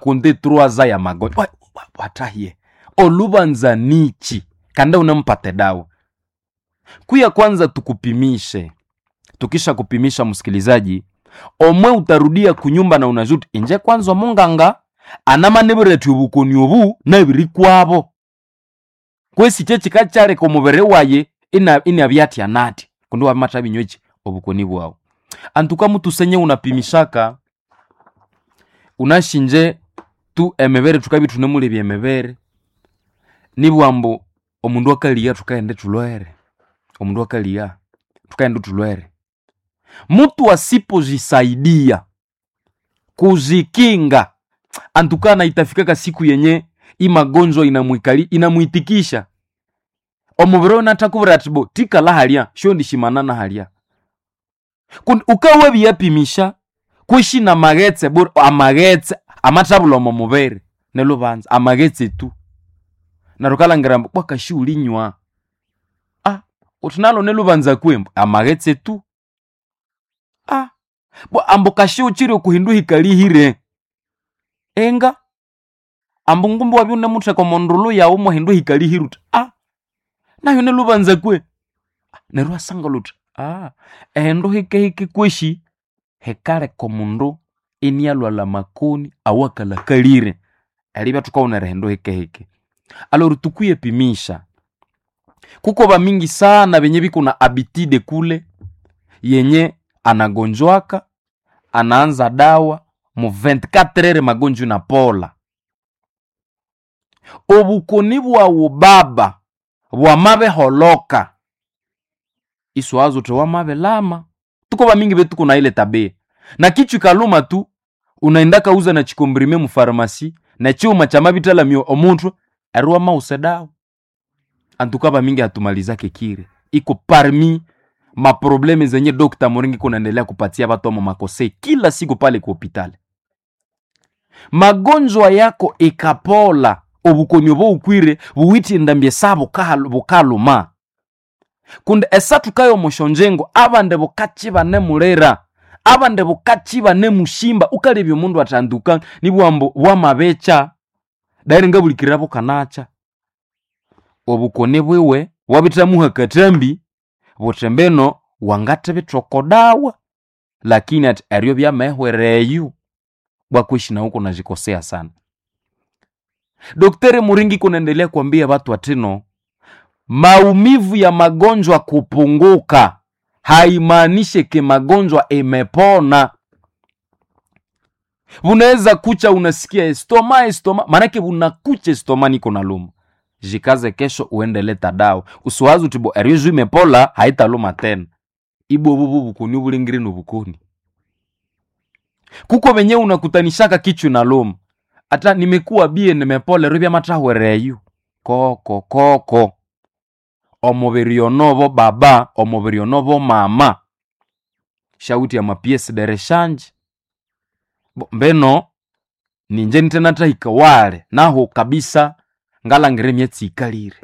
rakonte troaza ya magonjwa Wa- wa- watahie olubanza nichi kanda unampate dawa kuya kwanza tukupimishe tukisha kupimisha msikilizaji omwe utarudia kunyumba na unajuti inje kwanza omunganga anamanebereti obukoni obu nabiri kwabo kwesi kyekika kyareka omubere waye ina- inabyatya nati kundi wabimata binywechi obukoni bwawu antuka mutusenye unapimishaka unashinje tu emebere tukabi tunemulebya emebere nibwambu omundu akaliya tukaende tulwere omundu akaliya tukaende tulwere mutu asipojisaidia kujikinga antukana itafikaka siku yenye imagonjwa inamwikali inamwitikisha omubiri onatakubira ati bo tikala halya sho ndishimanana halya kundi ukawe biyapimisha kwishi na maghetse bur amaghetse amathabula omo mubiri nelubanza amaghetse tu narukalangira mbu bwakashi ulinywa ah uthi nalo nelubanza kwembu amaghetse tu ah bwa ambu kashi uchiri okuhindu hikalihire enga ambu ngumbu wabyo nemutheka omondulu yawu mwahindu hikalihire uthi ah nayo nelubanza kwe neryo asanga luthi ah ehindu hikehike kweshi hikaleka omundu inialwala makoni awakalakalire eribya thukaghunira ehindu hikehike alori tukuye pimisha kuko bamingi sana benye biko na abitide kule yenye anagonjwaka anaanza dawa mu 24 ere magonjwa inapola obukoni bwawu baba bwamabeholoka iswazo te wamabelama tuko bamingi betu kuna ile tabia na kichwa kaluma tu unaenda kauza na chikombrime mu farmasi na chuma cha mabitalamio omuntu ariwa mause dawa antuka bamingi hatumalizake kire iko parmi maprobleme zenye dokta moringi kunaendelea kupatia watu ama makose kila siku pale ku hopitali magonjwa yako ikapola obukoni obo ukwire buwitindambye sa bukalu- bukaluma kundi esatu kayo mushonjengo abande bukachi banemulera abande bukachi banemushimba ukalebya omundu atanduka nibwambo bwamabecha dairi ngabulikirira bukanacha obukoni bwiwe wabitamuha katambi butembeno wangate bitokodawa lakini ati eryo byamehwereyu bwakwishi na huko najikosea sana dokteri muringi kunaendelea kuambia watu atino maumivu ya magonjwa kupunguka haimaanishe ke magonjwa imepona unaweza kucha unasikia estoma estoma maanake unakucha estoma niko na luma jikaze kesho uende leta dawa usiwazi utibo erioju imepola haitaluma tena ibwo bubu bukoni bulingiri nubukoni kuko venye unakutanishaka kichwa na luma hata nimekuwa bie nimepola ribya matahwereyu koko koko omubiri onobo baba omubiri onobo mama shauti ya mapiesi dereshanje Bo- mbeno ninje nitenatahika wale naho kabisa ngalangire emyatsi ikalire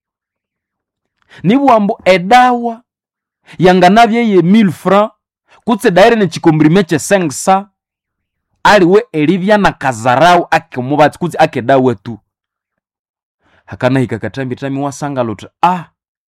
nibwambu edawa yanganabye ye 1000 franc kutse daire nechikombrime che 500 aliwe eribya na kazarau ake mubatsi kutse ake dawa tu hakanahika katambi tami wasanga luti ah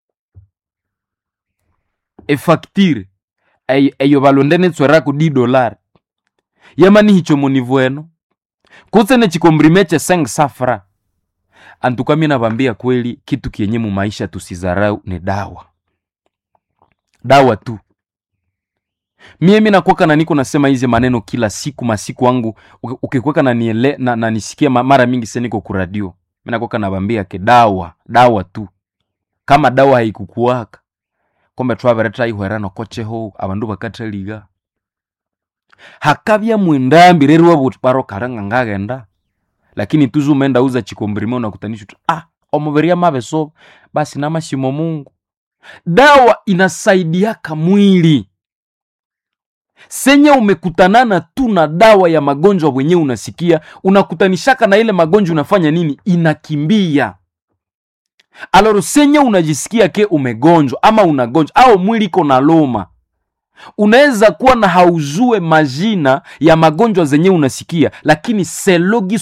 efactire eyo eyo balonde netswerako di dolari yamani hicho munivu eno kutse nechikombrime che 500 franc antuka mi navambia kweli kitu kienye mu maisha tusizarau ni dawa dawa tu mie mi nakwaka na niko nasema hizi maneno kila siku masiku wangu uki- ukikweka na, niele, na, na nisikie ma- mara mingi se niko kuradio mi nakwaka navambia ke dawa dawa tu kama dawa haikukuwaka kombe twavereta ihwera nokocheho abandu bakataliga hakabya mwindambi reriwa buti baro karanga ngagenda lakini tuzu umeenda uza chikombrime unakutanisha tu ah omubiri amabeso basi namashimo mungu dawa inasaidiaka mwili senye umekutanana tu na dawa ya magonjwa wenye unasikia unakutanishaka na ile magonjwa unafanya nini inakimbia aloro senye unajisikia ke umegonjwa ama unagonjwa au mwili iko na loma unaweza kuwa na haujue majina ya magonjwa zenye unasikia lakini selogi